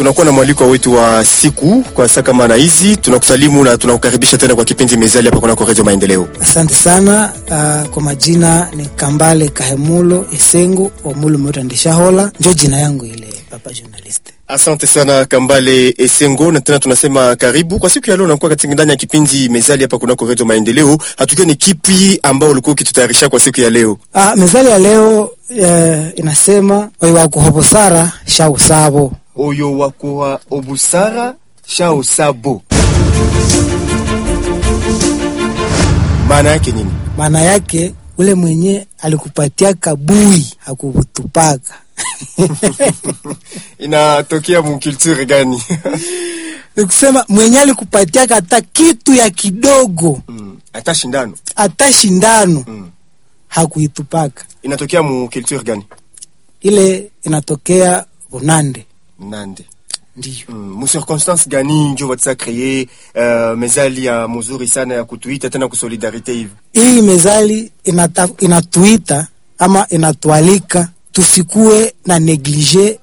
tunakuwa na mwaliko wetu wa siku kwa saa kama na hizi. Tunakusalimu na tunakukaribisha tena kwa kipindi Mezali hapa kunako Radio Maendeleo. Asante sana. Uh, kwa majina ni Kambale Kahemulo Esengo Omulu Motandishahola, njo jina yangu ile papa journalist. Asante sana Kambale Esengo, na tena tunasema karibu kwa siku ya leo. Nakuwa katika ndani ya kipindi Mezali hapa kunako Radio Maendeleo. Hatukiwa ni kipi ambao ulikuwa ukitutayarisha kwa siku ya leo? Uh, mezali ya leo uh, inasema oyo wakuhobosara sha usabo oyo wakuwa obusara sha usabo. Maana yake nini? maana yake ule mwenye alikupatia kabui hakukutupaka Inatokea mkulture gani? nikusema mwenye alikupatia hata kitu ya kidogo Mm, hata shindano hata shindano Mm. hakuitupaka inatokea mkulture gani? ile inatokea Bunande Nande. ndiyo Mm, mu circonstance gani njo watisa kreye uh, mezali ya muzuri sana ya kutuita tena kusolidarite hivi hii mezali inata, inatuita ama inatualika tusikue na neglige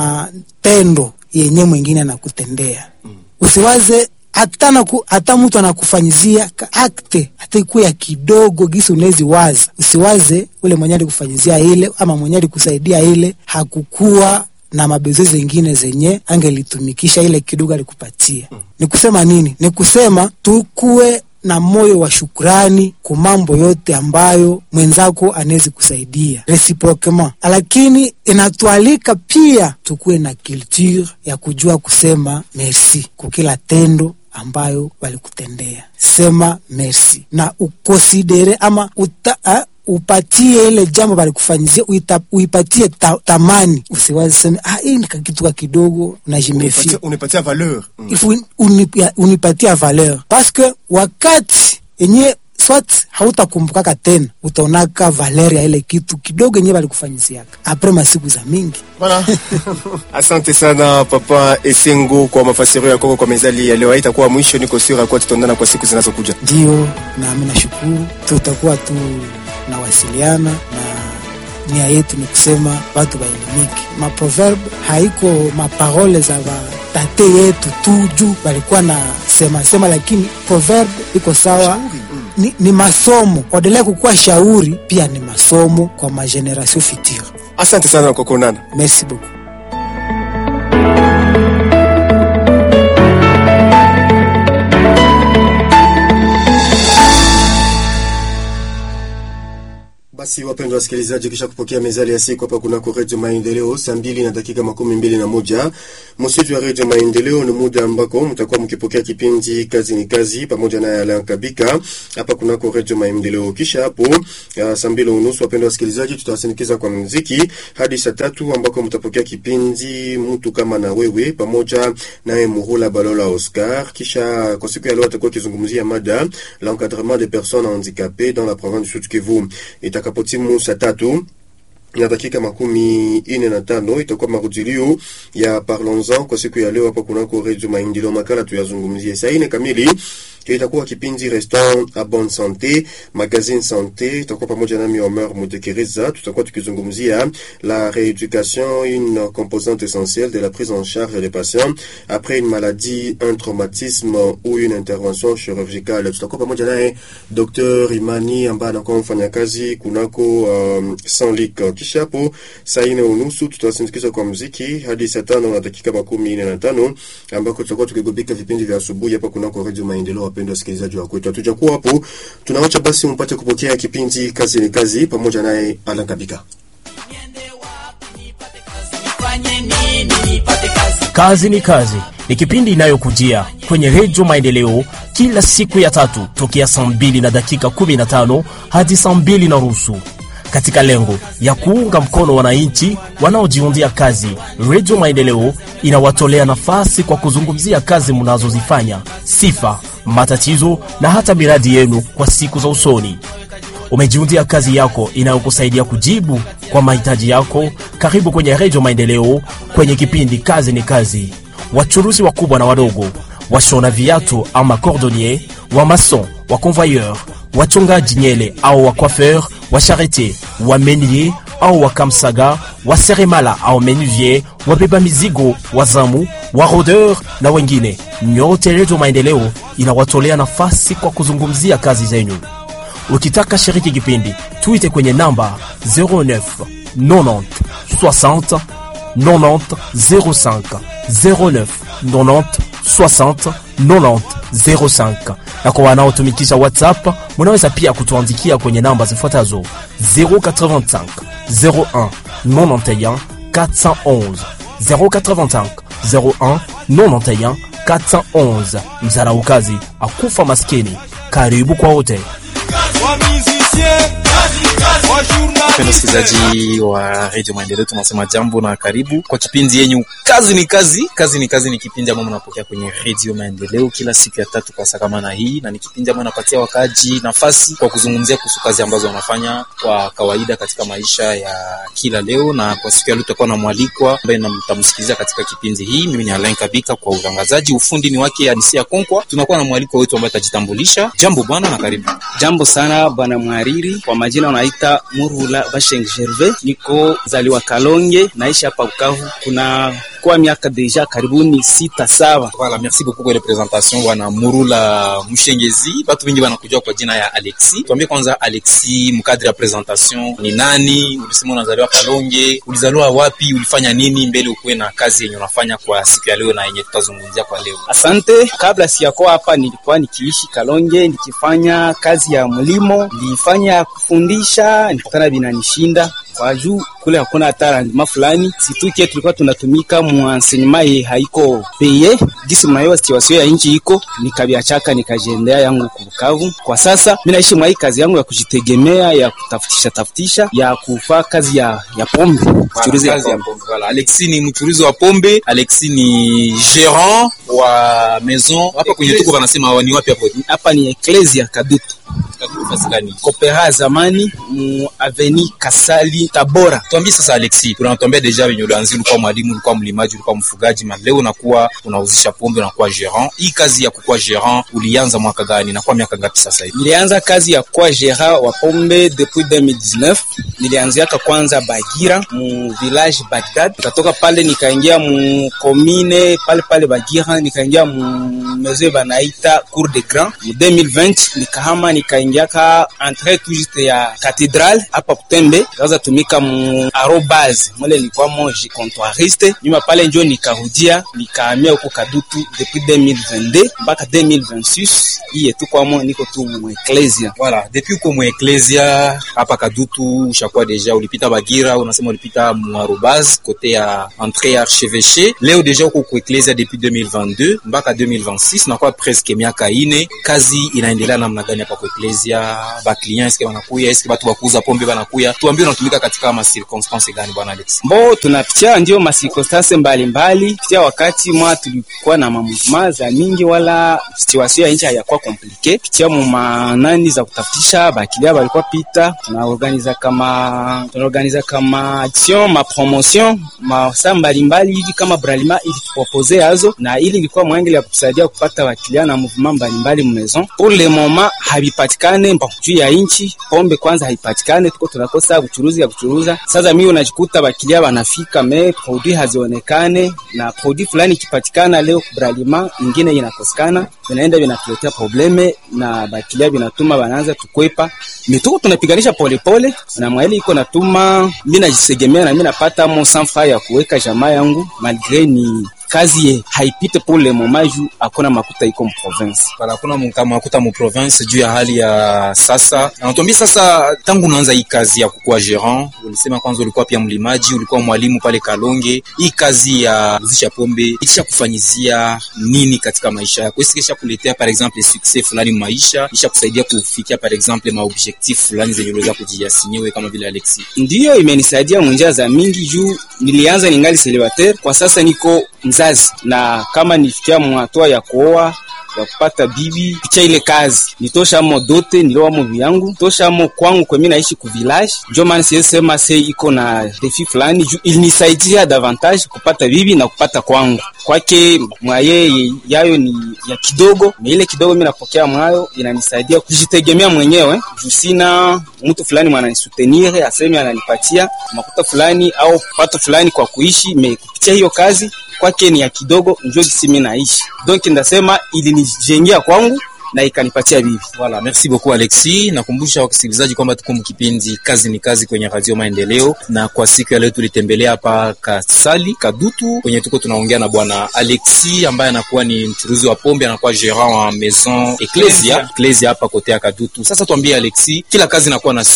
matendo yenye mwingine anakutendea mm. usiwaze hata naku, hata mtu anakufanyizia ka akte hata ikuwe ya kidogo gisi unezi waza usiwaze ule mwenye alikufanyizia ile ama mwenye alikusaidia ile hakukuwa na mabezo zengine zenye angelitumikisha ile kidogo alikupatia mm. ni kusema nini ni kusema tukuwe na moyo wa shukrani ku mambo yote ambayo mwenzako anawezi kusaidia reciproquement, lakini inatualika pia tukuwe na culture ya kujua kusema merci kwa kila tendo ambayo walikutendea. Sema merci na ukonsidere ama uta, a, upatie ile jambo balikufanyizia uita, uipatie ta, tamani. Usiwazi seme ah, hii ni kakitu ka kidogo najimefia Unipatia- unipatia valeur mm. il faut unipia- unipatia valeur parce que wakati yenye swat hautakumbukaka tena utaonaka valeur ya ile kitu kidogo yenye balikufanyisiaka apres masiku za mingi Voilà. Asante sana Papa Esengo kwa mafasirio ya kwako kwa mezali ya leo. Haitakuwa mwisho, niko sure kwa tutaondana kwa siku zinazokuja. ndio nami nashukuru tutakuwa tu nawasiliana na nia yetu ni kusema watu waelimike maproverbe haiko maparole za batate yetu tu juu walikuwa na sema sema lakini proverbe iko sawa ni, ni masomo kuendelea kukuwa shauri pia ni masomo kwa mageneration future Asante sana kwa kuonana. merci beaucoup Basi wapendwa wasikilizaji, kisha kupokea mezali ya siku hapa kunako Redio Maendeleo saa mbili na dakika makumi mbili na moja msitu wa Redio Maendeleo, ni muda ambako mtakuwa mkipokea kipindi kazi ni kazi pamoja na Alain Kabika hapa kunako Redio Maendeleo. Kisha hapo uh, saa mbili unusu, wapendwa wasikilizaji, tutawasindikiza kwa muziki hadi saa tatu ambako mtapokea kipindi mtu kama na wewe pamoja naye Muhula Balola Oscar. Kisha kwa siku ya leo atakuwa akizungumzia mada l'encadrement des personnes handicapées dans la province du Sud Kivu itakapotimu saa tatu na dakika makumi ine na tano itakuwa marudilio ya Parlons-en kwa siku ya leo hapa kunako Redio Maendeleo. Makala tuyazungumzie saa ine kamili itakuwa kipindi Restaurant à bonne santé, magazine santé, itakuwa pamoja nami Omer Mudekereza. Tutakuwa tukizungumzia la rééducation, une composante essentielle de la prise en charge des patients après une maladie, un traumatisme ou une intervention chirurgicale. Tutakuwa pamoja naye Dr. Imani ambaye anakuwa mfanyakazi kunako um, Sanlik. Kisha hapo saa ine unusu tutawasindikiza kwa muziki hadi saa tano na dakika makumi ine na tano ambako tutakuwa tukigubika vipindi vya asubuhi hapa kunako Radio Maendeleo. Wapendwa wasikilizaji wa kwetu, hatujakuwa hapo, tunawacha basi mpate kupokea kipindi kazi ni kazi pamoja naye Alan Kabika. Kazi ni kazi ni kipindi inayokujia kwenye redio Maendeleo kila siku ya tatu tokea saa mbili na dakika 15 hadi saa mbili na nusu katika lengo ya kuunga mkono wananchi wanaojiundia kazi. Redio Maendeleo inawatolea nafasi kwa kuzungumzia kazi mnazozifanya, sifa, matatizo na hata miradi yenu kwa siku za usoni. Umejiundia kazi yako inayokusaidia kujibu kwa mahitaji yako. Karibu kwenye Redio Maendeleo kwenye kipindi kazi ni kazi. Wachuruzi wakubwa na wadogo, washona viatu ama cordonnier, wa mason, wa convoyeur, wachongaji nyele au wa coiffeur, wa charretier, wa menier au wakamsaga, waseremala au menuvier, wabeba mizigo, wazamu, warodeur na wengine. Nyote Redio Maendeleo inawatolea nafasi kwa kuzungumzia kazi zenyu. Ukitaka shiriki kipindi, tuite kwenye namba 09 90 60 90 05 09 90 60 90 05 na kwa wanaotumikisha WhatsApp munaweza pia kutuandikia kwenye namba zifuatazo 085 01 91 411 085 01 91 411. Mzaraukazi akufa maskini. Karibu kwa wote. Mpendo msikilizaji wa redio Maendeleo, tunasema jambo na karibu kwa kipindi yenyu kazi ni kazi. Kazi ni kazi ni kipindi ambayo mnapokea kwenye redio Maendeleo kila siku ya tatu kwa saa kama na hii, na ni kipindi ambayo napatia wakaji nafasi kwa kuzungumzia kuhusu kazi ambazo wanafanya kwa kawaida katika maisha ya kila leo. Na kwa siku ya leo tutakuwa na mwalikwa ambaye mtamsikiliza katika kipindi hii. Mimi ni Alain Kabika kwa utangazaji, ufundi ni wake Anisia Konkwa. Tunakuwa na mwalikwa wetu ambaye atajitambulisha. Jambo bwana na karibu. Jambo sana bwana mhariri, kwa majina unaita Murula Basheng Gervais, niko zaliwa Kalonge, naishi hapa Bukavu kuna kwa miaka deja karibuni sita saba. Voilà, merci beaucoup kwa ile presentation bwana Murula Mshengezi. Watu wengi wanakujua kwa jina ya Alexi. Tuambie kwanza Alexi, mkadri ya presentation ni nani? Ulisema unazaliwa Kalonge, ulizaliwa wapi? Ulifanya nini mbele ukuwe na kazi yenye unafanya kwa siku ya leo na yenye tutazungumzia kwa leo? Asante. Kabla siyakuwa hapa, nilikuwa nikiishi Kalonge nikifanya kazi ya mlimo, nilifanya kufundisha, nikutana binanishinda kwa juu kule hakuna hata rendement fulani, situke tulikuwa tunatumika mu enseignement ye haiko peye gisi mnayo situation ya nchi iko, nikabiachaka nikajiendea yangu kubukavu. Kwa sasa mimi naishi mwa hii kazi yangu ya kujitegemea ya kutafutisha tafutisha ya kufaa kazi ya ya pombe Mchuruzi ya pombe. Voilà. Alexi ni mchuruzi wa pombe. Alexi ni gérant wa maison. Hapa kwenye tuko wanasema ni wapi hapo? hapa ni Ecclesia Kadutu Nafasi gani? Kopera zamani mu aveni Kasali Tabora. Tuambie sasa Alexi, tunatuambia deja venye ulianzia, ulikuwa mwalimu, ulikuwa mlimaji, ulikuwa mfugaji, ma leo unakuwa unauzisha pombe, unakuwa gérant. Hii kazi ya kukuwa gérant ulianza mwaka gani? Nakuwa miaka ngapi sasa hivi? Nilianza kazi ya kuwa gérant wa pombe depuis 2019. Nilianziaka kwanza Bagira mu village Bagdad, nikatoka pale nikaingia mu commune pale pale Bagira, nikaingia mu maison banaita Cour des Grands mu 2020, nikahama nikaingiaka entrée tout juste ya cathédrale hapa Kutembe, nikaanza tumika mu arobase mule nilikuwa mo comptoiriste, nyuma pale njo nikarudia nikahamia huko Kadutu depuis 2022 mpaka 2026 iye tu kwamo niko tu mu ecclesia Voilà, depuis uko mu Ecclesia hapa Kadutu, ushakuwa deja ulipita Bagira, unasema ulipita Muarubaz kote ya entrée ya archevêché. Leo deja uko ku Ecclesia depuis 2022 mpaka 2026, nakuwa presque miaka ine. Kazi inaendelea namna gani hapa ku Ecclesia? Ba client eske wanakuya, eske watu wakuuza pombe wanakuya? Tuambie unatumika katika ma circonstance gani bwana Alex? mbo tunapitia ndio masirkonstanse mbalimbali pitia wakati mwa tulikuwa na mamuvema za mingi wala situation ya nchi hayakuwa komplike pitia mu manani za kutafutisha bakilia balikuwa pita tunaorganiza kama tunaorganiza kama action ma promotion masa mbalimbali hivi kama bralima ili tupropose yazo na ili ilikuwa mwangeli ya kutusaidia kupata wakilia na mouvement mbalimbali mu maison pour le moment habipatikane mbo juu ya nchi pombe kwanza haipatikane tuko tunakosa uchuruzi ya kuchuruza sasa mimi unajikuta bakilia wanafika me produit hazionekane na produit fulani ikipatikana leo bralima ingine inakosekana vinaenda vinatuletea probleme na bakilia vinatuma wanaanza tukwepa mituko tunapiganisha polepole na mwaili iko natuma mi najisegemea na mi napata mo sanfa ya kuweka jamaa yangu malgre ni kazi ye haipite pour le moment juu hakuna makuta iko mprovince Voilà, kuna mkama kuta mu province juu ya hali ya sasa. Anatuambia sasa, tangu unaanza hii kazi ya kukuwa gérant, ulisema kwanza ulikuwa pia mlimaji, ulikuwa mwalimu pale Kalonge. Hii kazi ya kuzisha pombe ikisha kufanyizia nini katika maisha yako? Est-ce que isha kuletea par exemple succès fulani mu maisha, isha kusaidia kufikia par exemple ma objectif fulani zenye uliweza kujiasigner wewe kama vile Alexi? ndiyo imenisaidia munjia za mingi juu nilianza ningali celibatere kwa sasa niko mzazi na kama nifikia mwatua ya kuoa ya kupata bibi picha ile kazi nitosha amo dote niliwamo vyangu tosha amo kwangu kwemi naishi ku village njo maana siwezi sema se iko na defi fulani juu ilinisaidia davantage kupata bibi na kupata kwangu kwake mwaye yayo ni ya kidogo na ile kidogo mimi napokea mwayo inanisaidia kujitegemea mwenyewe juu sina mtu fulani mwananisutenire aseme ananipatia makuta fulani au pato fulani kwa kuishi me kupitia hiyo kazi kwake ni ya kidogo njo gisi mimi naishi donc ndasema ilinijengea kwangu na ikanipatia bibi Voilà, merci beaucoup Alexi. Nakumbusha wasikilizaji kwamba tuko mkipindi kazi ni kazi kwenye Radio Maendeleo, na kwa siku ya leo tulitembelea hapa Kasali Kadutu kwenye tuko tunaongea na bwana Alexi ambaye anakuwa ni mchuruzi wa pombe, anakuwa gérant wa Maison Ecclesia Ecclesia hapa kote ya Kadutu. Sasa tuambie Alexi, kila kazi inakuwa na